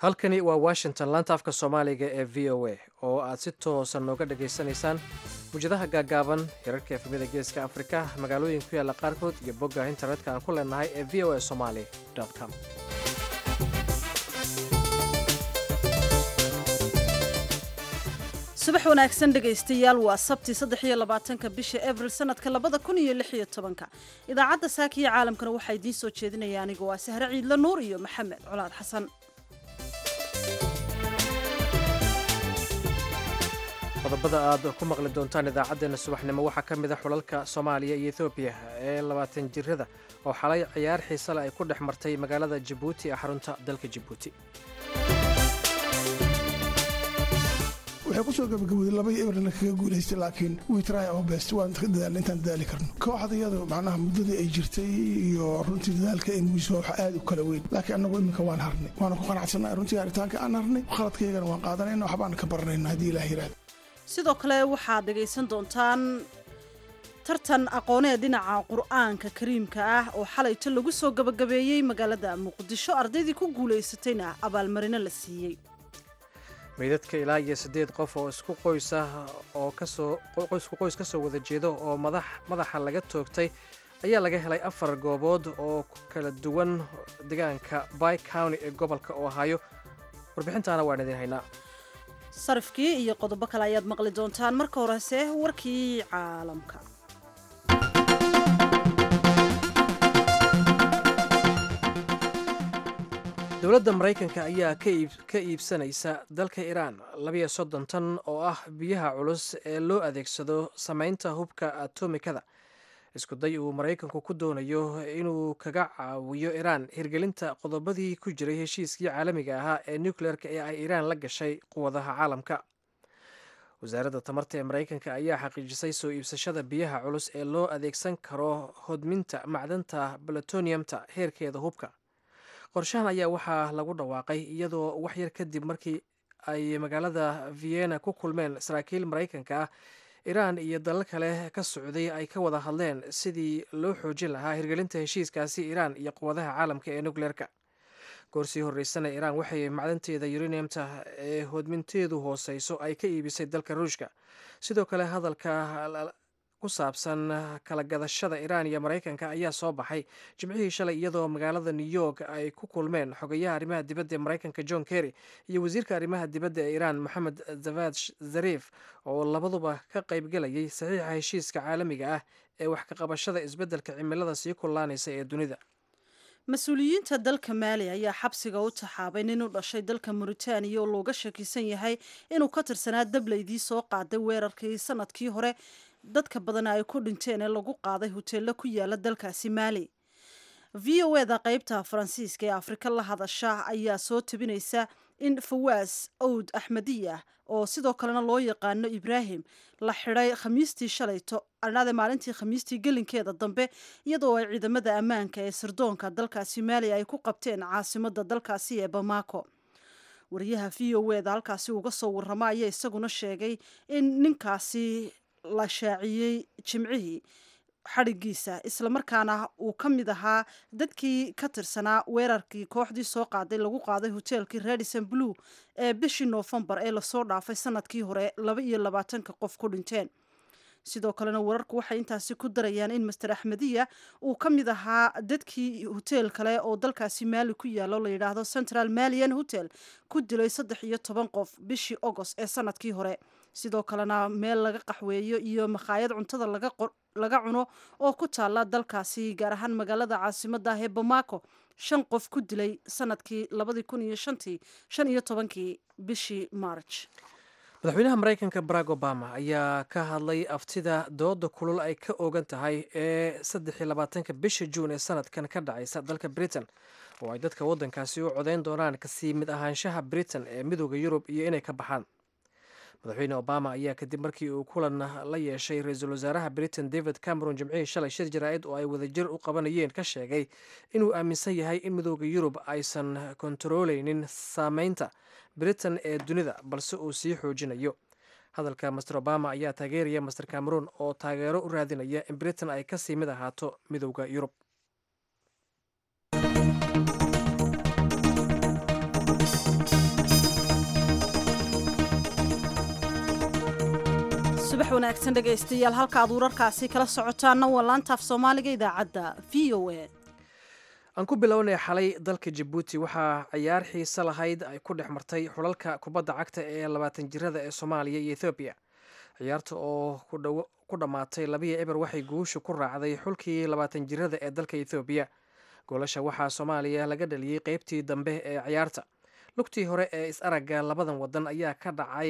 halkani waa washington laanta afka soomaaliga ee v o a oo aad si toosa nooga dhagaysanaysaan mujadaha gaagaaban hirarka efemyada geeska afrika magaalooyin ku yaalla qaarkood iyo bogga internetka aan ku leenahay ee v o a somaly com subax wanaagsan dhegaystayaal waa sabti saddex iyo labaatanka bisha abril sanadka labada kun iyo lix iyo tobanka idaacadda saakiya caalamkana waxaa idiin soo jeedinaya aniga waa sahre ciidla nuur iyo maxamed colaad xasan qodobada aad ku maqli doontaan idaacaddeenna subaxnimo waxaa ka mid a xulalka soomaaliya iyo ethoobiya ee labaatan jirada oo xalay ciyaar xiisale ay ku dhex martay magaalada jabuuti ee xarunta dalka jabuuti waxay kusoo gabagabooday labadii ebrna kaga guulaystay laakiin witry oo best waan dadaal intaan dadaali karno kooxda iyadu macnaha muddadii ay jirtay iyo runtii dadaalka ay muujiso waxa aad u kala weyn laakiin annagu iminka waan harnay waana ku qanacsannahay runtii haritaanka aan harnay khaladkaygana waan qaadanayna waxbaan ka baranayna haddii ilaah yiraahdo sidoo kale waxaad dhegaysan doontaan tartan aqoonee dhinaca qur'aanka kariimka ah oo xalayto lagu soo gabagabeeyey magaalada muqdisho ardaydii ku guulaysatayna abaalmarino la siiyey meydadka ilaa iyo siddeed qof oo isku qoysa oo kasoo isku qoys ka soo wada jeedo oo madax madaxa laga toogtay ayaa laga helay afar goobood oo kala duwan deegaanka by county ee gobolka ohaayo warbixintaana waan idiin haynaa sarifkii iyo qodobo kale ayaad maqli doontaan marka horese warkii caalamka dowladda maraykanka ayaa ka iibsanaysa dalka iiraan labiyo soddon tan oo ah biyaha culus ee loo adeegsado samaynta hubka atomikada isku day uu maraykanku ku doonayo inuu kaga caawiyo iiraan hirgelinta qodobadii ku jiray heshiiskii caalamiga ahaa ee nucleerka ee ay iiraan la gashay quwadaha caalamka wasaaradda tamarta ee maraykanka ayaa xaqiijisay soo iibsashada biyaha culus ee loo adeegsan karo hodminta macdanta balatoniumta heerkeeda hubka qorshahan ayaa waxaa lagu dhawaaqay iyadoo waxyar kadib markii ay magaalada vienna ku kulmeen saraakiil maraykanka ah iiraan iyo dalal kale ka socday ay ka wada hadleen sidii loo xoojin lahaa hirgelinta heshiiskaasi iiraan iyo quwadaha caalamka ee nucleerka goorsii horreysana iiraan waxay macdanteeda uraniumta ee hodminteedu hooseyso ay ka iibisay dalka ruushka sidoo kale hadalka ku saabsan kala gadashada iiraan iyo maraykanka ayaa soo baxay jimcihii shalay iyadoo magaalada new york ay ku kulmeen xogayaha arrimaha dibadda ee maraykanka john kerry iyo wasiirka arrimaha dibadda ee iiraan moxamed zavad zarif oo labaduba ka qaybgelayay saxiixa heshiiska caalamiga ah ee wax ka qabashada isbeddelka cimilada sii kullaanaysa ee dunida mas-uuliyiinta dalka maali ayaa xabsiga u taxaabay nin u dhashay dalka muritaaniya oo looga shakisan yahay inuu ka tirsanaa dablaydii soo qaaday weerarkii sanadkii hore dadka badana ay ku dhinteen ee lagu qaaday hoteello ku yaala dalkaasi maali v o eda qeybta faransiiska ee afrika la hadasha ayaa soo tabinaysa in fawaas owd axmediya oo sidoo kalena loo yaqaano ibraahim la xidhay khamiistii shalayto arnaade maalintii khamiistii gelinkeeda dambe iyadoo ay ciidamada ammaanka ee sirdoonka dalkaasi maali ay ku qabteen caasimada dalkaasi ee bamako wariyaha v o eda halkaasi uga soo warrama ayaa isaguna sheegay in ninkaasi la shaaciyey jimcihii xadhigiisa islamarkaana uu ka mid ahaa dadkii ka tirsanaa weerarkii kooxdii soo qaaday lagu qaaday hoteelkii radison blue ee bishii noofembar ee lasoo dhaafay sanadkii hore laba iyo labaatanka qof ku dhinteen sidoo kalena wararku waxay intaasi ku darayaan in master axmediya uu ka mid ahaa dadkii hoteel kale oo dalkaasi maali ku yaalo la yidhaahdo central malian hotel ku dilay saddex iyo toban qof bishii agost ee sanadkii hore sidoo kalena meel laga qaxweeyo iyo makhaayad cuntada laga cuno oo ku taala dalkaasi gaar ahaan magaalada caasimada ah ee bamako shan qof ku dilay sanadkii labadii kun iyo shantii shan iyo tobankii bishii march madaxweynaha maraykanka barack obama ayaa ka hadlay aftida dooda kulul ay ka ogan tahay ee saddex iyo labaatanka bisha juun ee sanadkan ka dhacaysa dalka britain oo ay dadka waddankaasi u codeyn doonaan kasii mid ahaanshaha britain ee midooda yurub iyo inay ka baxaan madaxweyne obama ayaa kadib markii uu kulan la yeeshay ra-iisul wasaaraha britain david cameron jimcihii shalay shir jaraa'id oo ay wadajir u qabanayeen ka sheegay inuu aaminsan yahay in midooda yurub aysan kontarooleynin saameynta britain ee dunida balse uu sii xoojinayo hadalka master obama ayaa taageeraya master cameron oo taageero u raadinaya in britain ay kasii mid ahaato midooda yurub subax wanaagsan dhegaystayaal halka aad wararkaasi kala socotaanna waa laantaaf soomaaliga idaacadda v o a aan ku bilownay xalay dalka jabuuti waxaa ciyaar xiise lahayd ay ku dhex martay xulalka kubadda cagta ee labaatan jirada ee soomaaliya iyo ethoobiya ciyaarta oo ku dhammaatay labiya eber waxay guusha ku raacday xulkii labaatan jirada ee dalka ethoobiya goolasha waxaa soomaaliya laga dhaliyey qeybtii dambe ee ciyaarta lugtii hore ee is-aragga labadan wadan ayaa ka dhacay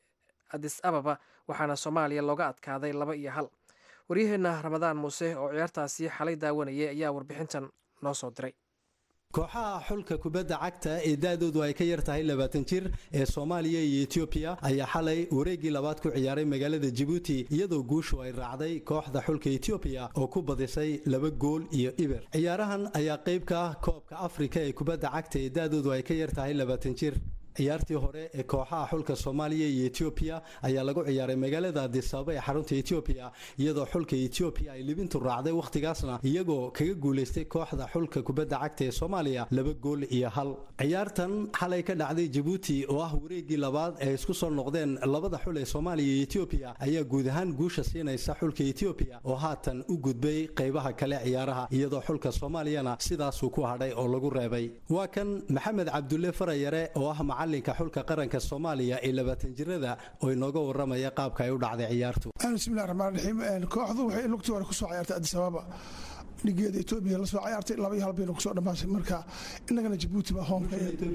adis ababa waxaana soomaaliya looga adkaaday laba iyo hal waryaheena ramadaan muuse oo ciyaartaasi xalay daawanayay ayaa warbixintan noo soo diray kooxaha xulka kubadda cagta ee da-doodu ay ka yar tahay labaatan jir ee soomaaliya iyo etoobiya ayaa xalay wareeggii labaad ku ciyaaray magaalada jabuuti iyadoo guushu ay raacday kooxda xulka etoobiya oo ku badisay laba gool iyo iber ciyaarahan ayaa qayb ka ah koobka afrika ee kubadda cagta ee da-doodu ay ka yar tahay labaatan jir ciyaartii hore ee kooxaha xulka soomaaliya iyo etoobiya ayaa lagu ciyaaray magaalada adisababa ee xarunta etoobiya iyadoo xulka etoobiya ay libintu raacday wakhtigaasna iyagoo kaga guulaystay kooxda xulka kubadda cagta ee soomaaliya laba gool iyo hal ciyaartan xalay ka dhacday jabuuti oo ah wareeggii labaad ee isku soo noqdeen labada xul ee soomaaliya iyo etoobiya ayaa guud ahaan guusha siinaysa xulka etoobiya oo haatan u gudbay qaybaha kale ciyaaraha iyadoo xulka soomaaliyana sidaasuu ku hadhay oo lagu reebay waa kan maxamed cabdulle farayare oo ah macalinka xulka qaranka soomaaliya ee labaatan jirada oo inooga waramaya qaabka ay u dhacday ciyaartu bismillahi raxmaan raxiim kooxdu waxay lugtii hore kusoo ciyaartay addis ababa dhigeeda etoobiya la soo ciyaartay laba iyo hal bayna kusoo dhammaatay marka innagana jabuuti baa hoomka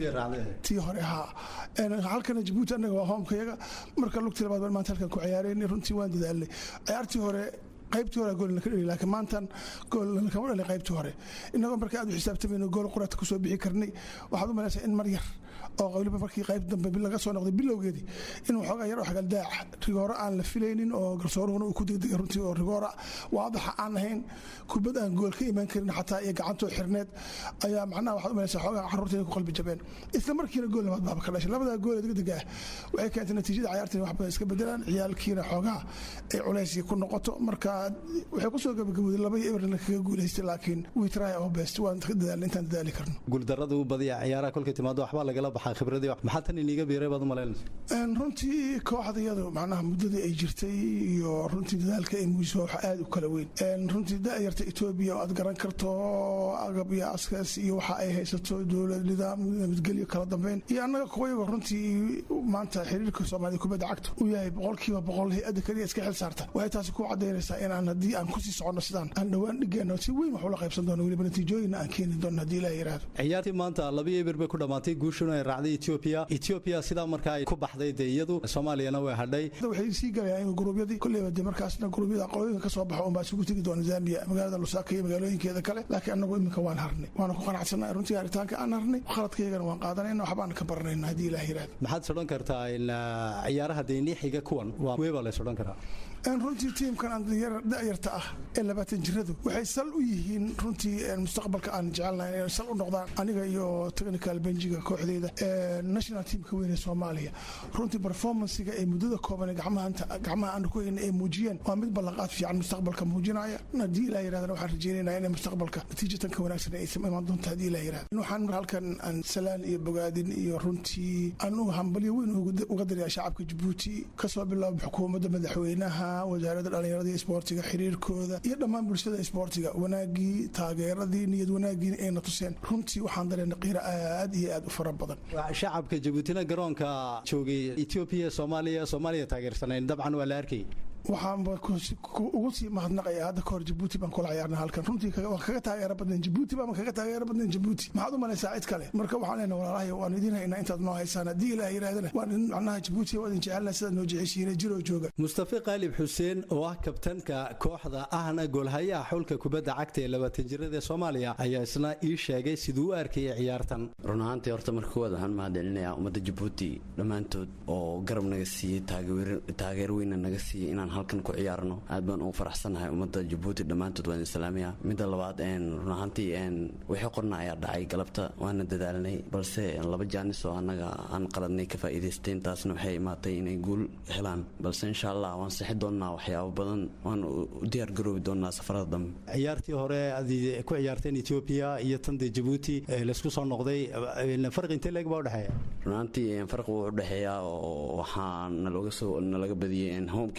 tii hore haa halkana jabuuti annaga waa hoomkayaga marka lugtii labaad baan maanta halkan ku ciyaareen runtii waan dadaalnay ciyaartii hore qaybtii hore gool ka dhali laakiin maantan gool kama dhalin qaybtii hore innagoo marka aad u xisaabtamayno gool quraata kusoo bixi karnay waxaad u malaysaa in mar yar oo waliba markii qayb dambe laga soo noqday bilowgeedii in waxoogaa yar oo xagaldaaca rigooro aan la filaynin oo garsooruhuna uu ku degdegay runtii oo rigoora waadaxa aan ahayn kubad aan gool ka imaan karin xataa iyo gacantoo xirneed ayaa macnaha waxaad u malaysaa xoogaa carruurta inay ku qalbi jabeen isla markiina gool labaad baaba ka dhashay labadaa gool ee degdega ah waxay keentay natiijada ciyaartan wax badan iska bedelaan ciyaalkiina xoogaa ay culayskii ku noqoto marka waxay kusoo gabagabooday laba iyo eberna kaga guulaystay laakiin we try our best waan ka dadaalna intaan dadaali karno guuldarrada u badiya ciyaaraha kolkay timaado waxbaa lagala baxaa khibradii maxaa tan iniga biiray baad u malaynaysa runtii kooxda iyadu macnaha muddadii ay jirtay iyo runtii dadaalka ay muujiso waxa aad u kala weyn runtii da'yarta etoobiya oo aad garan karto agab iyo askaas iyo waxa ay haysato dowlad nidaam nabadgelyo kala dambeyn iyo annaga kuwayago runtii maanta xiriirka soomaalida kubadda cagta uu yahay boqolkiiba boqol hay-adda kaliya iska xil saarta waxay taasi ku cadaynaysaa inaan haddii aan kusii soconno sidaan aan dhowaan dhigeenno si weyn wax ula qaybsan doono weliba natiijooyinna aan keeni doono haddii ilaah yiraahdo ciyaartii maanta labiyo eber bay ku dhammaatay guushuna ay raacday etoobiya etoobiya sidaa markaa ay ku baxday dee iyadu soomaaliyana way hadhay waxay sii galayaan in gruubyadii kolleyba dee markaasna gruubyada qolooyinka ka soo baxo unbaa isugu tegi doona zambia magaalada lusaka iyo magaalooyinkeeda kale laakiin annagu iminka waan harnay waana ku qanacsanay runtii haritaanka aan harnay khaladkaygana waan qaadanayna waxbaan ka baranayna haddii ilaah yiraahdo maxaad sodhan kartaa ciyaaraha deeniixiga kuwan waa weebaa la sodhan karaa runtii tiimkan da'yarta ah ee labaatan jiradu waxay sal u yihiin runtii mustaqbalka aan jecelnahay inay sal u noqdaan aniga iyo technical benjiga kooxdeyda national teamka weyn ee soomaaliya runtii performancega ee muddada kooban ee gacmaha aan ku hayna ay muujiyeen waa mid ballanqaad fiican mustaqbalka muujinaya haddii ilaa yirahdana waxaan rajeynaynaa inay mustaqbalka natiijatan ka wanaagsan ay imaan doonto haddii ilaa yirahda waxaan mar halkan aan salaan iyo bogaadin iyo runtii aan u hambalyo weyn uga dariyaa shacabka jabuuti kasoo bilaabo xukuumadda madaxweynaha wasaaradda dhallinyarada iyo isboortiga xiriirkooda iyo dhammaan bulshada isboortiga wanaagii taageeradii niyad wanaagiina ayna tuseen runtii waxaan dareena qiiro aad iyo aad u fara badan shacabka jabuutina garoonka joogay etoobiya soomaaliya soomaaliya taageersanayn dabcan waa la arkay waxaanba ugu sii mahadnaqaya hadda kahor jabuuti baan kula ciyaarna halkan runtii waan kaga taageero badnayn jabuuti baan kaga taageero badnayn jabuuti maxaad u malaysaa cid kale marka waxaan leenahay walaalahay waan idin haynaa intaad noo haysaan haddii ilaah yirahdana waan idin macnaha jabuuti waa idin jecelnahay sidaad noo jeceshihiin jiroo jooga mustafa qaalib xuseen oo ah kabtanka kooxda ahna goolhayaha xulka kubadda cagta ee labaatan jirada ee soomaaliya ayaa isna ii sheegay siduu u arkayay ciyaartan run ahaantii horta marka koowaad waxaan mahadcelinayaa ummadda jabuuti dhammaantood oo garab naga siiyey taageer weyna naga siiyey inaan halkan ku ciyaarno aad baan ugu faraxsanahay ummadda jabuuti dhammaantood waan islaamiya midda labaad run ahaantii wixii qorna ayaa dhacay galabta waana dadaalnay balse laba jaanis oo annaga aan qaladnay ka faa'iidaysteen taasna waxay imaatay inay guul helaan balse insha allah waan sixi doonnaa waxyaabo badan waan u diyaar garoobi doonnaa safarada dambe ciyaartii hore aad ku ciyaarteen etoobiya iyo tan dee jabuuti laysku soo noqday farqi intee leeg baa udhexeeya run ahaantii farqi wuu udhexeeyaa oo waxaa nalooga soo nalaga badiyey homekiina anagoo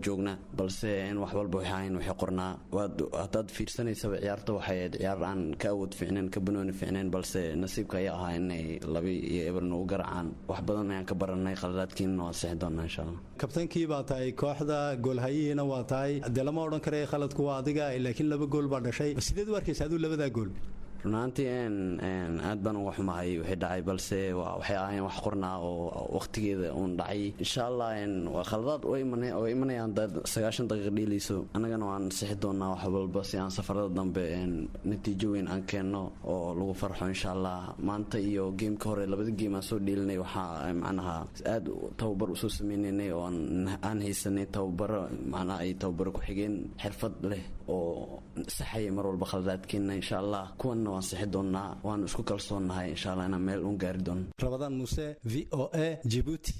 joogna balse in wax walba waxay ahayn waxay qornaa waad haddaad fiirsanaysaba ciyaarta waxay ahayd ciyaar aan ka awood fiicnayn ka banooni fiicnayn balse nasiibka ayaa ahaa inay labi iyo eber nagu garacaan wax badan ayaan ka baranay khaladaadkiinna waan sixi doonaa insha allah kabtankii baa tahay kooxda goolhayihiina waa tahay dee lama odhan kara khaladku waa adiga laakiin laba gool baa dhashay sideed u arkaysa aduu labadaa gool runaantii aad baan uga xumahay wixii dhacay balse waxay ahayn wax qornaa oo waqtigeeda uun dhacay insha allah khaladaad oo imanayaan sagaashan daqiiq dhiilayso annagana waan sixi doonaa wax walba si aan safarada dambe natiijo weyn aan keenno oo lagu farxo insha allah maanta iyo geemka hore labada geem aan soo dhiilinay waxaa macnaha aad tababar usoo sameynaynay oo aan haysanay tababaro macnaha ay tababaro ku-xigeen xirfad leh oo saxaya mar walba khaladaadkeenna insha allah kuwanna waan sixi doonnaa waan isku kalsoonnahay insha allah inaan meel uun gaari doono rabadaan muuse v o a jibuuti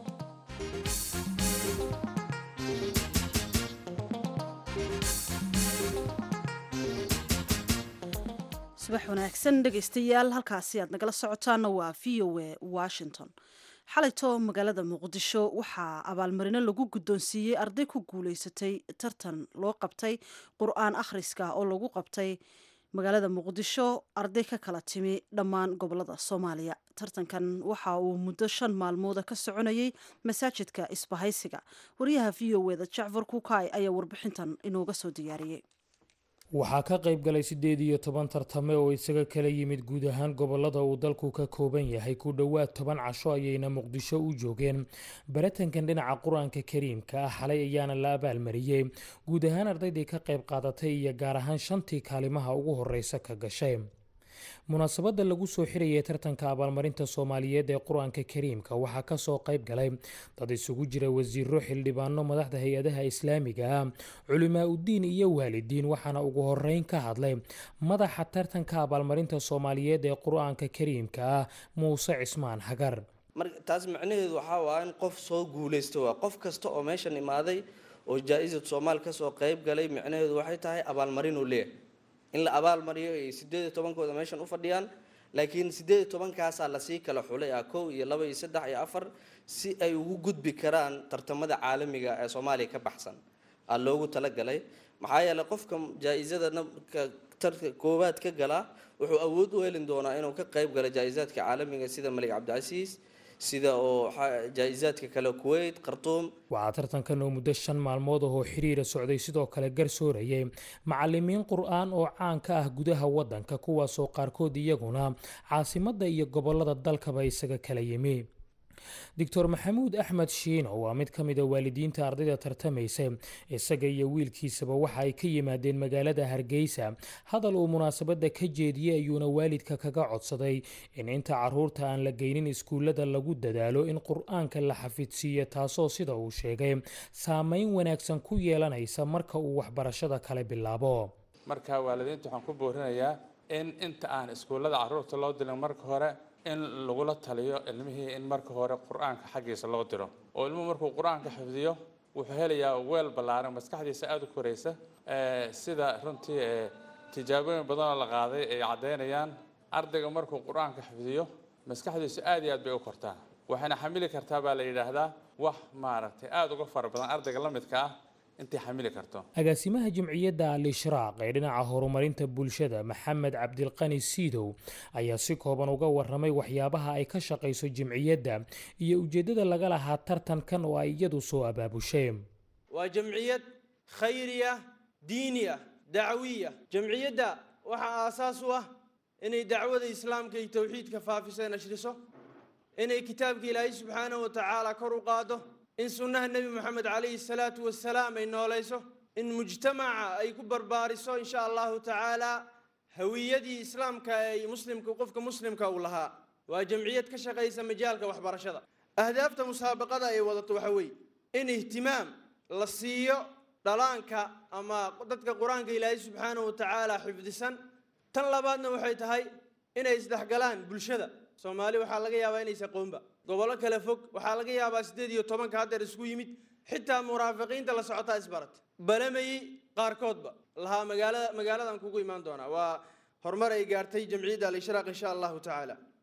subax wanaagsan dhegaystayaal halkaasi aad nagala socotaana waa v o a washington xalayto magaalada muqdisho waxaa abaalmarino lagu guddoonsiiyey arday ku guulaysatay tartan loo qabtay qur-aan akhriska oo lagu qabtay magaalada muqdisho arday ka kala timi dhammaan gobolada soomaaliya tartankan waxa uu muddo shan maalmooda ka soconayay masaajidka isbahaysiga wariyaha v o eda jacfar kukaay ayaa warbixintan inooga soo diyaariyey waxaa ka qayb galay siddeed iyo toban tartame oo isaga kala yimid guud ahaan gobolada uu dalku ka kooban yahay ku dhowaad toban casho ayayna muqdisho u joogeen baratankan dhinaca qur-aanka kariimka ah xalay ayaana la abaalmariyey guud ahaan ardaydii ka qayb qaadatay iyo gaar ahaan shantii kaalimaha ugu horeysa ka gashay munaasabadda lagu soo xirayay tartanka abaalmarinta soomaaliyeed ee qur-aanka kariimka waxaa kasoo qayb galay dad isugu jira wasiiro xildhibaano madaxda hay-adaha islaamiga ah culimaa uddiin iyo waalidiin waxaana ugu horeyn ka hadlay madaxa tartanka abaalmarinta soomaaliyeed ee qur-aanka kariimka ah muuse cismaan hagar taas macnaheedu waxaa waa in qof soo guulaysto waa qof kasta oo meeshan imaaday oo jaa-isad soomaal kasoo qayb galay macnaheedu waxay tahay abaalmarinuu leeyahay in la abaal mariyo ay sideed iyo tobankooda meeshan u fadhiyaan laakiin sideed iyo tobankaasaa lasii kala xulay ah kow iyo laba iyo saddex iyo afar si ay ugu gudbi karaan tartamada caalamiga ee soomaaliya ka baxsan aa loogu talagalay maxaa yeeley qofka jaa-isada tarka koowaad ka gala wuxuu awood u helin doonaa inuu ka qayb galo jaa-isaadka caalamiga sida malik cabdicasiis sida oo jaa-isaadka kale kuwait khartuum waxaa tartankan oo muddo shan maalmood ahoo xiriira socday sidoo kale garsoorayay macalimiin qur-aan oo caan ka ah gudaha waddanka kuwaasoo qaarkood iyaguna caasimadda iyo gobolada dalkaba isaga kala yimi doctor maxamuud axmed shiino waa mid ka mid a waalidiinta ardayda tartamaysa isaga iyo wiilkiisaba waxa ay ka yimaadeen magaalada hargeysa hadal uu munaasabadda ka jeediyey ayuuna waalidka kaga codsaday in inta caruurta aan la geynin iskuullada lagu dadaalo in qur-aanka la xafidsiiyo taasoo sida uu sheegay saameyn wanaagsan ku yeelanaysa marka uu waxbarashada kale bilaabo marka waalidiinta waxaan ku boorinayaa in inta aan iskuullada caruurta loo dilin marka hore in lagula taliyo ilmihii in marka hore qur-aanka xaggiisa loo diro oo ilmuhu markuu qur-aanka xifdiyo wuxuu helayaa weel ballaaran maskaxdiisa aada u koraysa sida runtii tijaabooyin badanoo la qaaday ay caddaynayaan ardayga markuu qur-aanka xifdiyo maskaxdiisu aad iyo aad bay u kortaa waxayna xamili kartaa baa la yidhaahdaa wax maaragtay aada uga fara badan ardayga la midka ah intay xamili karto agaasimaha jimciyadda al-ishraaq ee dhinaca horumarinta bulshada maxamed cabdilqani siidow ayaa si kooban uga waramay waxyaabaha ay ka shaqayso jimciyadda iyo ujeeddada laga lahaa tartankan oo ay iyadu soo abaabushay waa jamciyad khayriya diiniya dacwiya jamciyadda waxaa aasaas u ah inay dacwada islaamka iyo towxiidka faafiso ee nashriso inay kitaabka ilaahay subxaanahu wa tacaala kor u qaado in sunnaha nebi moxamed calayhi salaatu wasalaam ay noolayso in mujtamaca ay ku barbaariso insha allahu tacaala hawiyadii islaamka ay muslimka qofka muslimka uu lahaa waa jamciyad ka shaqaysa majaalka waxbarashada ahdaafta musaabaqada ay wadato waxa weeye in ihtimaam la siiyo dhalaanka ama dadka qur-aanka ilaahay subxaanahu wa tacaala xifdisan tan labaadna waxay tahay inay isdhexgalaan bulshada soomaali waxaa laga yaabaa inaysa qoonba gobollo kale fog waxaa laga yaabaa siddeed iyo tobanka haddeer isku yimid xitaa muraafiqiinta la socotaa isbarat balamayey qaarkoodba lahaa magaalada magaaladan kugu imaan doonaa waa horumar ay gaartay jamciyadda al-ishraaq insha allahu tacaala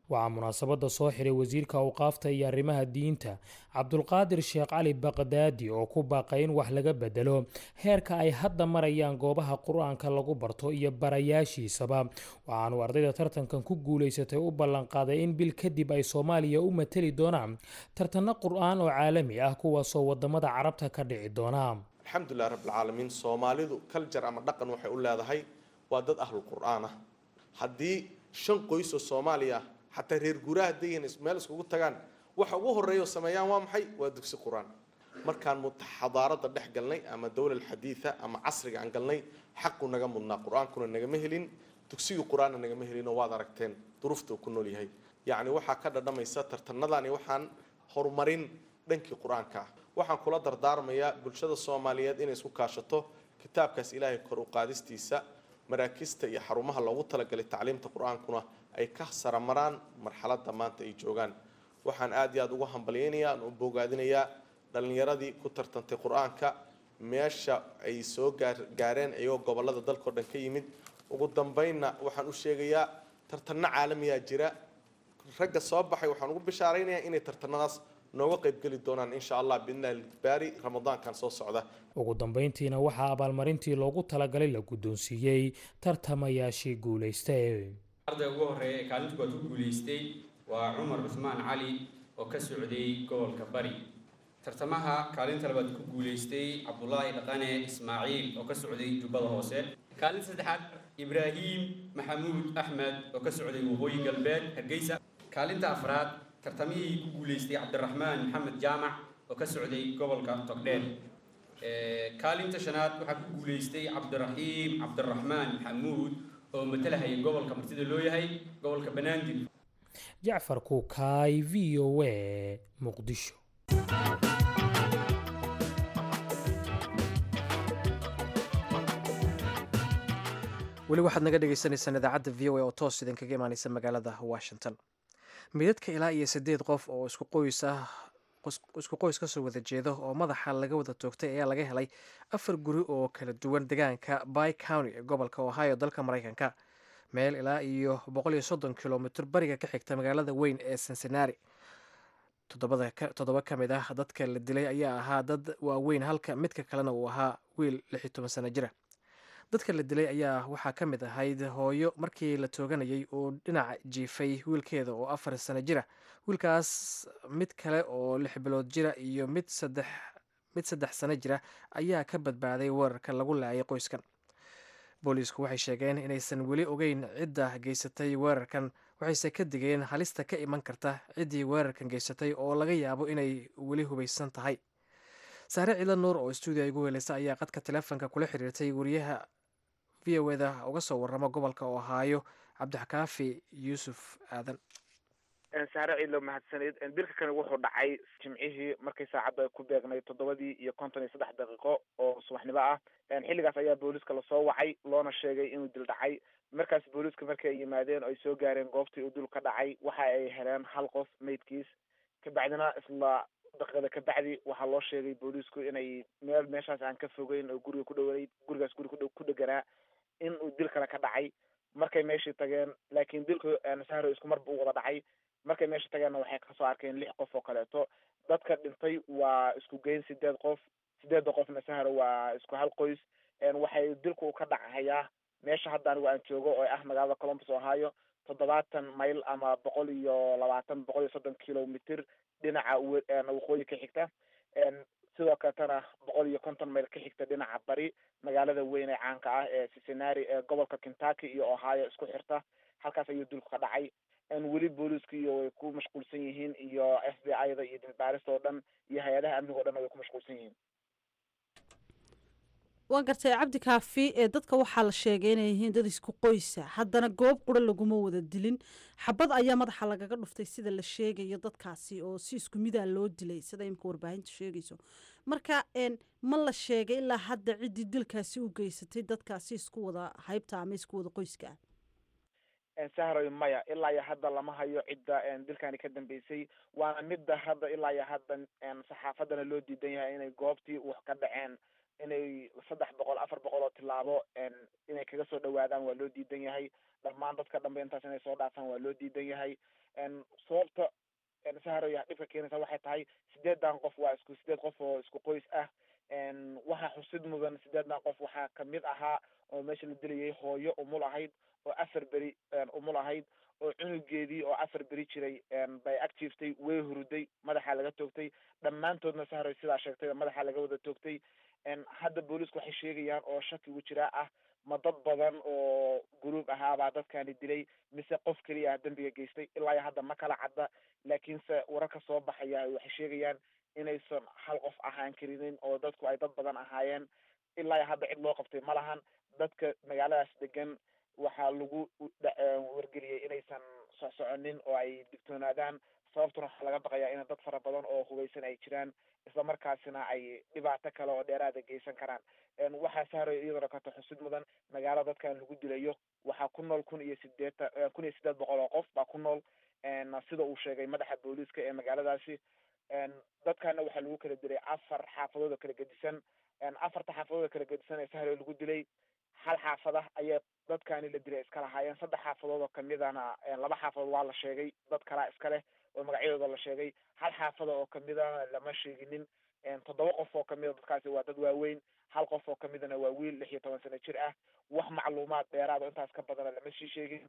waxaa munaasabadda soo xiray wasiirka awqaafta iyo arrimaha diinta cabdulqaadir sheekh cali baqdaadi oo ku baaqay in wax laga bedelo heerka ay hadda marayaan goobaha qur-aanka lagu barto iyo barayaashiisaba waxaanu ardayda tartankan ku guulaysatay u ballanqaaday in bil kadib ay soomaaliya u mateli doonaan tartanno qur-aan oo caalami ah kuwaasoo wadamada carabta ka dhici doona alxamdulilah rabbilcaalamiin soomaalidu kaljar ama dhaqan waxay u leedahay waa dad ahlul qur-aan ah haddii shan qoys oo soomaaliya xataa reer guuraha dayan meel iskugu tagaan waxa ugu horeeya sameeyaan waa maxay waa dugsi qur-aan markaan xadaarada dhex galnay ama dowla xadiida ama casriga aan galnay xaqu naga mudnaa qur-aankuna nagama helin dugsigii qur-aanna nagama helin oo waad aragteen duruufta uu ku nool yahay yacni waxaa ka dhadhamaysa tartanadani waxaan horumarin dhankii qur-aanka ah waxaan kula dardaarmayaa bulshada soomaaliyeed inay isku kaashato kitaabkaas ilaahay kor u qaadistiisa maraakista iyo xarumaha loogu talagalay tacliimta qur-aankuna ay ka saramaraan marxaladda maanta ay joogaan waxaan aad iyo aada ugu hambalyaynayaa aan u bogaadinayaa dhallinyaradii ku tartantay qur-aanka meesha ay soo gaareen iyagoo gobolada dalkao dhan ka yimid ugu dambeynna waxaan u sheegayaa tartanno caalamiyaa jira ragga soo baxay waxaan ugu bishaaraynayaa inay tartanadaas nooga qaybgeli doonaan insha allah biidnillahi baari ramadaankan soo socda ugu dambeyntiina waxaa abaalmarintii loogu talagalay la guddoonsiiyey tartamayaashii guulaystay ardayga ugu horreeya ee kaalinta koowaad ku guulaystay waa cumar cusmaan cali oo ka socday gobolka bari tartamaha kaalinta labaad ku guulaystay cabdulaahi dhaqane ismaaciil oo ka socday jubbada hoose kaalinta saddexaad ibraahim maxamuud axmed oo ka socday waqooyi galbeed hargeysa kaalinta afraad tartamihii ku guulaystay cabdiraxmaan maxamed jaamac oo ka socday gobolka togdheer kaalinta shanaad waxaa ku guulaystay cabdiraxiim cabdiraxmaan maxamuud oo matalahaya gobolka martida loo yahay gobolka banaadir jacfar kuukaay v o a muqdisho weli waxaad naga dhegeysaneysaan idaacadda v o a oo toos idinkaga imaaneysa magaalada washington midadka ilaa iyo siddeed qof oo isku qoys ah isku qoys kasoo wada jeeda oo madaxa laga wada toogtay ayaa laga helay afar guri oo kala duwan deegaanka by county ee gobolka ohio dalka maraykanka meel ilaa iyo boqol iyo soddon kilomitr bariga ka xigta magaalada weyn ee cincinnati toddoba ka mid ah dadka la dilay ayaa ahaa dad waaweyn halka midka kalena uu ahaa wiil lix iyo toban sano jira dadka la dilay ayaa waxaa ka mid ahayd hooyo markii la tooganayay uu dhinaca jiifay wiilkeeda oo afar sano jira wiilkaas mid kale oo lix bilood jira iyo mid saddex mid saddex sano jira ayaa ka badbaaday weerarka lagu laayay qoyskan booliisku waxay sheegeen inaysan weli ogeyn cidda geysatay weerarkan waxayse ka digeen halista ka iman karta ciddii weerarkan geysatay oo laga yaabo inay weli hubaysan tahay saare ciidan nuur oo stuudiya igu weeleysa ayaa qadka teleefonka kula xiriirtay wariyaha v o eda uga soo waramo gobolka ohaayo cabdixakaafi yuusuf aadan saare ciidlo mahadsaneed dilka kani wuxuu dhacay jimcihii markay saacaddu ay ku beegnay toddobadii iyo konton iyo saddex daqiiqo oo subaxnimo ah xilligaas ayaa booliiska lasoo wacay loona sheegay inuu dil dhacay markaas booliiska markii ay yimaadeen oo ay soo gaareen goobtii uu dil ka dhacay waxa ay heleen hal qof maydkiis kabacdina isla daqiiqada kabacdi waxaa loo sheegay booliisku inay meel meeshaas aan ka fogeyn oo guriga ku dhaweyd gurigaas guri ku dheganaa in uu dil kale ka dhacay markay meeshii tageen laakiin dilku sahro isku marba u wada dhacay markay meesha tageenna waxay kasoo arkeen lix qof oo kaleeto dadka dhintay waa isku geyn sideed qof sideedda qofna sahro waa isku hal qoys waxay dilku ka dhacayaa meesha hadda anigu aan joogo oo ah magaalada columbus ohio toddobaatan mayl ama boqol iyo labaatan boqol iyo soddon kilomitr dhinaca waqooyi ka xigta sidoo kaletana boqol iyo konton mayl ka xigta dhinaca bari magaalada weyn ee caanka ah ee cincinnati ee gobolka kentucky iyo ohio isku xirta halkaas ayuu dulku ka dhacay weli booliisku iyo way ku mashquulsan yihiin iyo f b i da iyo dilbaarista oo dhan iyo hay-adaha amniga o dhan way ku mashquulsan yihiin waa gartay cabdi kaafi ee dadka waxaa la sheegay inay yihiin dad isku qoysa haddana goob qura laguma wada dilin xabad ayaa madaxa lagaga dhuftay sida la sheegayo dadkaasi oo si isku midaa loo dilay sida imika warbaahinta sheegayso marka ma la sheegay ilaa hadda ciddii dilkaasi u geysatay dadkaasi isku wada haybta ama isku wada qoyska ah sahroy maya ilaa iyo hadda lama hayo cidda dilkani ka dambeysay waana midda hadda ilaa iyo hadda saxaafadana loo diidan yahay inay goobtii wax ka dhaceen inay saddex boqol afar boqol oo tilaabo inay kaga soo dhawaadaan waa loo diidan yahay dhammaan dadka dhambe intaas inay soo dhaafaan waa loo diidan yahay sababta saharoya dhibka keenaysa waxay tahay sideedan qof waa isku sideed qof oo isku qoys ah waxaa xusid mudan sideedan qof waxaa kamid ahaa oo meesha la dilayay hooyo umul ahayd oo afar beri umul ahayd oo cunugeedii oo afar beri jiray bay ag jiiftay way huruday madaxa laga toogtay dhammaantoodna sahroy sidaa sheegtay madaxa laga wada toogtay hadda boolisku waxay sheegayaan oo shakigu jiraa ah ma dad badan oo gruub ahaabaa dadkani dilay mise qof keliya ah dembiga geystay ilaa iyo hadda ma kala cadda laakiinse wararka soo baxaya waxay sheegayaan inaysan hal qof ahaan karinin oo dadku ay dad badan ahaayeen ilaa iyo hadda cid loo qabtay ma lahan dadka magaaladaas degan waxaa lagu wargeliyey inaysan socsoconin oo ay digtoonaadaan sababtuna waxaa laga baqayaa in dad fara badan oo hubaysan ay jiraan isla markaasina ay dhibaato kale oo dheeraada geysan karaan waxaa sahray iyadana kato xusid mudan magaalo dadkan lagu dilayo waxaa ku nool kun iyo sideetan kun iyo sideed boqol oo qof baa ku nool sida uu sheegay madaxa booliiska ee magaaladaasi dadkana waxaa lagu kala dilay afar xaafadood oo kala gedisan afarta xaafadood oo kala gedisan ee sahray lagu dilay hal xaafada ayaa dadkani la dilay iska lahaayeen saddex xaafadood oo kamidana laba xaafadood waa la sheegay dad kalaa iska leh oo magacyadooda la sheegay hal xaafada oo kamidana lama sheeginin toddoba qof oo kamida dadkaasi waa dad waaweyn hal qof oo kamidana waa wiil lix iyo toban sano jir ah wax macluumaad dheeraad oo intaas ka badana lama sii sheegin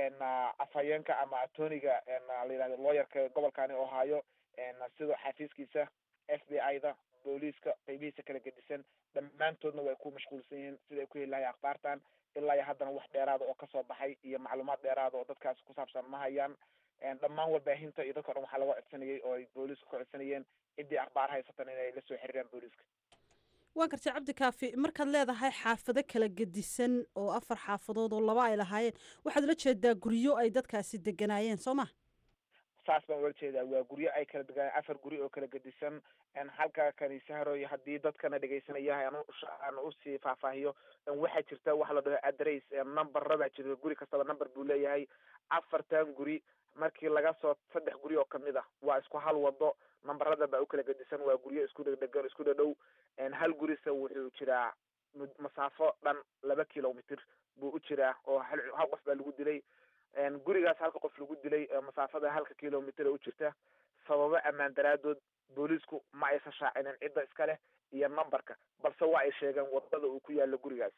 afhayeenka ama atoniga la yihahdo lawyerka gobolkani ohio sida xafiiskiisa f b i da booliiska qeybihiisa kala gedisan dhammaantoodna way ku mashquulsan yihiin siday ku heli lahay akhbaartan ilaa iyo haddana wax dheeraada oo kasoo baxay iyo macluumaad dheeraada oo dadkaasi ku saabsan ma hayaan dhammaan warbaahinta iyo dadka o dhan waxaa laga codsanayay oo ay booliisku ka codsanayeen ciddii akhbaar haysatan inay la soo xiriiraan booliiska waa gartay cabdi kaafi markaad leedahay xaafado kala gedisan oo afar xaafadood oo laba ay lahaayeen waxaad ula jeedaa guryo ay dadkaasi deganaayeen soo ma saas baan ula jeedaa waa guryo ay kala degaan afar guri oo kala gedisan halka kaniisaharoy haddii dadkana dhegaysanaya aan usii faahfaahiyo waxaa jirta waxa la dhaho adress numberada jira guri kastaba number buu leeyahay afartan guri markii laga soo saddex guri oo kamid ah waa isku hal wado nambarada baa u kala gedisan waa guryo isku dhegdhegan isku dhadhow hal gurisa wuxuu jiraa masaafo dhan laba kilomitr buu u jiraa oo hal hal qof baa lagu dilay gurigaas halka qof lagu dilay masaafada halka kilomitr u jirta sababo ammaan daraadood booliisku ma aysan shaacinin cidda iska leh iyo numberka balse waa ay sheegeen wadada uu ku yaalo gurigaas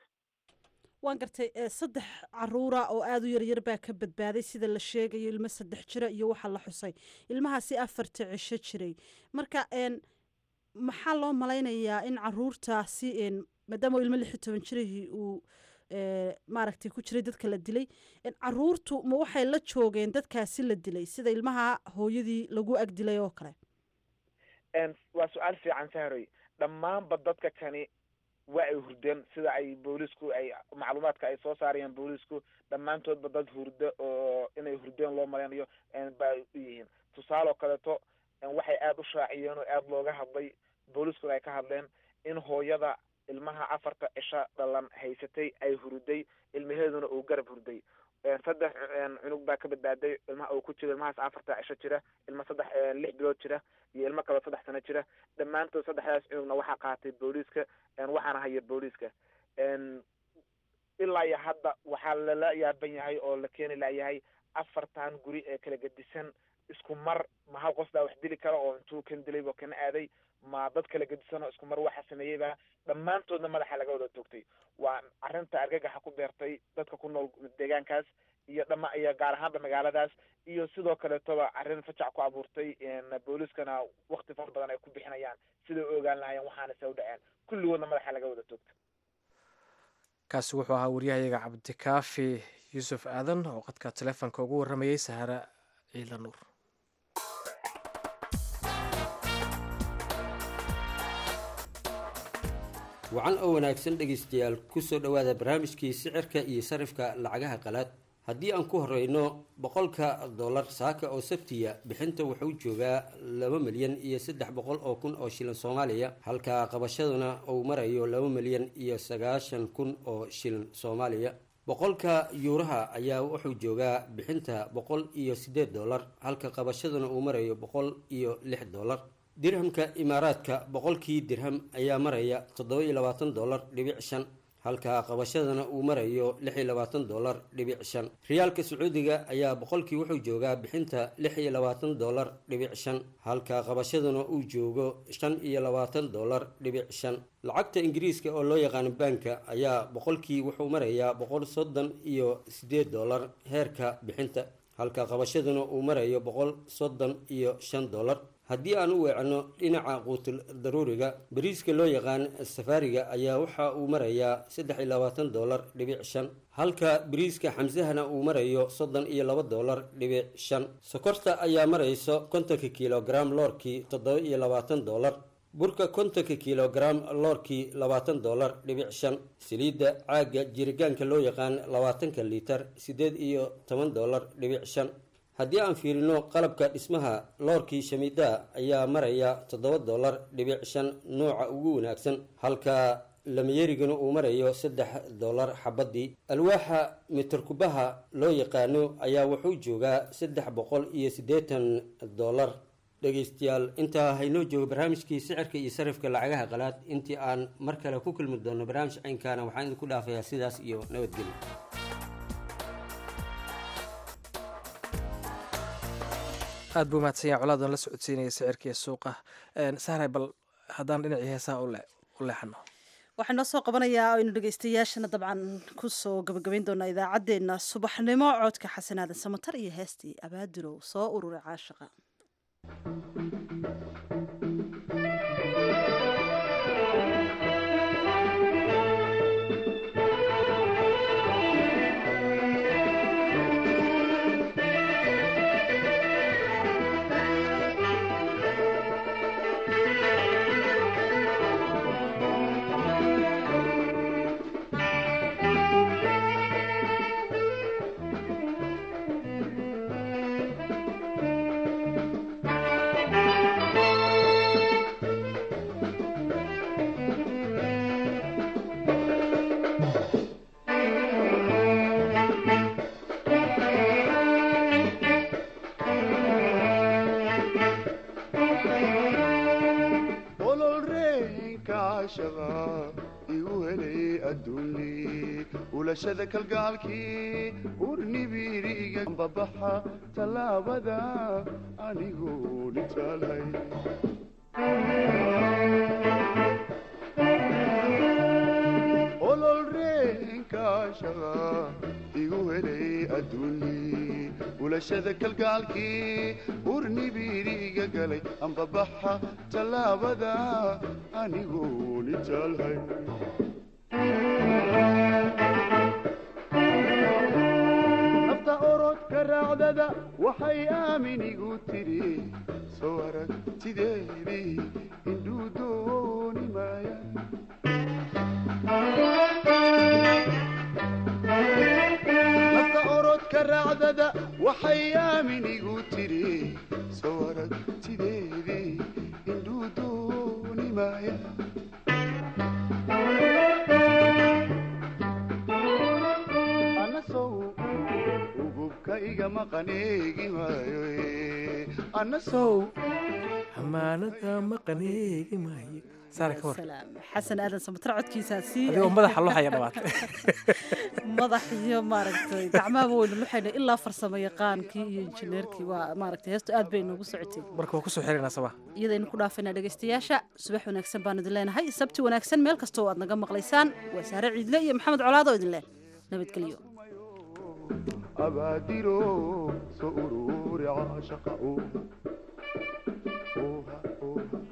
waan gartay saddex caruura oo aada u yaryar baa ka badbaaday sida la sheegayo ilmo saddex jira iyo waxaa la xusay ilmahaasi afarta cisho jiray marka maxaa loo malaynayaa in caruurtaasi maadaama ilmo lix iyo toban jirahii uu maaragtay ku jiray dadka la dilay caruurtu ma waxay la joogeen dadkaasi la dilay sida ilmaha hooyadii lagu ag dilay oo kale waa su-aal fiican sahroy dhammaanba dadka kani waa ay hurdeen sida ay boolisku ay macluumaadka ay soo saarayaan boolisku dhammaantoodba dad hurdo oo inay hurdeen loo malaynayo ba u yihiin tusaale oo kaleeto waxay aada u shaaciyeen oo aada looga hadlay booliskuna ay ka hadleen in hooyada ilmaha afarta cisho dhalan haysatay ay huruday ilmaheeduna uu garab hurday saddex cunug baa ka badbaaday ilmaha uu ku jiro ilmahaas afarta cisho jira ilma saddex lix bilood jira iyo ilmo kaloo saddex sano jira dhammaantood saddexdaas cunugna waxaa qaatay booliiska waxaana haya booliiska ilaa iyo hadda waxaa lala yaaban yahay oo la keeni layahay afartan guri ee kala gedisan isku mar ma hal qof baa wax dili kara oo intuu kan dilay oo kana aaday ma dad kala gedisan oo isku mar waxa sameeyeyba dhammaantoodna madaxa laga wada toogtay waa arrinta argagaxa ku beertay dadka ku nool deegaankaas iyo dhama iyo gaar ahaanba magaaladaas iyo sidoo kaleetoba arrin fajac ku abuurtay booliiskana wakti fara badan ay ku bixinayaan siday u ogaan lahaayeen waxaana se u dhaceen kulligoodna madaxa laga wada toogtay kaasi wuxuu ahaa waryahayaga cabdikaafi yuusuf aadan oo qadka teleefonka ugu warramayey sahara ciila nuur wacan oo wanaagsan dhegaystayaal kusoo dhowaada barnaamijkii sicirka iyo sarifka lacagaha qalaad haddii aan ku horeyno boqolka dollar saaka oo sabtiya bixinta wuxuu joogaa laba milyan iyo saddex boqol oo kun oo shilin soomaaliya halka qabashaduna uu marayo laba milyan iyo sagaashan kun oo shilin soomaaliya boqolka yuuraha ayaa wuxuu joogaa bixinta boqol iyo siddeed dollar halka qabashaduna uu marayo boqol iyo lix dollar dirhamka imaaraadka boqolkii dirham ayaa maraya toddoba iyo labaatan dollar dhibic shan halka qabashadana uu marayo lix iyo labaatan dollar dhibic shan riyaalka sacuudiga ayaa boqolkii wuxuu joogaa bixinta lix iyo labaatan dollar dhibic shan halka qabashaduna uu joogo shan iyo labaatan dollar dhibic shan lacagta ingiriiska oo loo yaqaano banka ayaa boqolkii wuxuu marayaa boqol soddon iyo sideed dollar heerka bixinta halka qabashaduna uu marayo boqol soddon iyo shan dollar haddii aan u weecno dhinaca quutul daruuriga bariiska loo yaqaan safaariga ayaa waxa uu marayaa saddex iyo labaatan dollar dhibic shan halka bariiska xamsahana uu marayo soddon iyo laba dollar dhibic shan sokorta ayaa marayso kontonka kilogram loorkii toddoba iyo labaatan dollar burka kontonka kilogram loorkii labaatan dollar dhibic shan saliidda caagga jiritaanka loo yaqaan labaatanka liitar siddeed iyo toban dollar dhibic shan haddii aan fiirino qalabka dhismaha loorkii shamiidaa ayaa maraya toddoba dollar dhibic shan nooca ugu wanaagsan halka lamayerigana uu marayo saddex dollar xabadii alwaaxa mitarkubaha loo yaqaano ayaa wuxuu joogaa saddex boqol iyo siddeetan dollar dhegeystayaal intaa haynoo joogo barnaamijkii sicirka iyo sarifka lacagaha qalaad intii aan mar kale ku kulmi doono barnaamij caynkaana waxaan idinku dhaafayaa sidaas iyo nabadgelyo aad buu mahadsanyaa colaadan la socodsiinaya sicirkiiyo suuqa sahray bal haddaan dhinacii heesaha u leexano waxaa noo soo qabanayaa aynu dhegeystayaashana dabcan kusoo gabagabayn doonaa idaacaddeenna subaxnimo codka xasanaadan samatar iyo heestii abaadulow soo ururay caashaqa ulashada kalgaalkii urnibiriga babaxa tallaabada anigoo nitaalhay ololreenkaashaqa igu helay adduuni ulashada kalgaalkii urnibiriga galay ambabaxa tallaabada anigoo nitaalhay nafta orodka raacdada waxay aaminigu tidhi soo aragtideedii indhuu dooni maaya nafta orodka raacdada waxay aaminigu tidhi soo aragtideedii indhuu dooni maaya ugubka iga maqaneegi maayo anasow amaanada maqaneegi maayo saare ka war xasan aadan samatar codkiisaasi adigoo madaxa luxaya dhawaatay madax iyo maaragtay gacmahaba weynu luxayna ilaa farsamo yaqaankii iyo injineerkii waa maaragtay heestu aad bay noogu socotay marka waa kusoo xirinaa sabaa iyadaynu ku dhaafaynaa dhegaystayaasha subax wanaagsan baan idin leenahay sabti wanaagsan meel kastoo aad naga maqlaysaan waa saare ciidle iyo maxamed colaado idin leh nabadgelyo abaadiro soo ururi caashaqa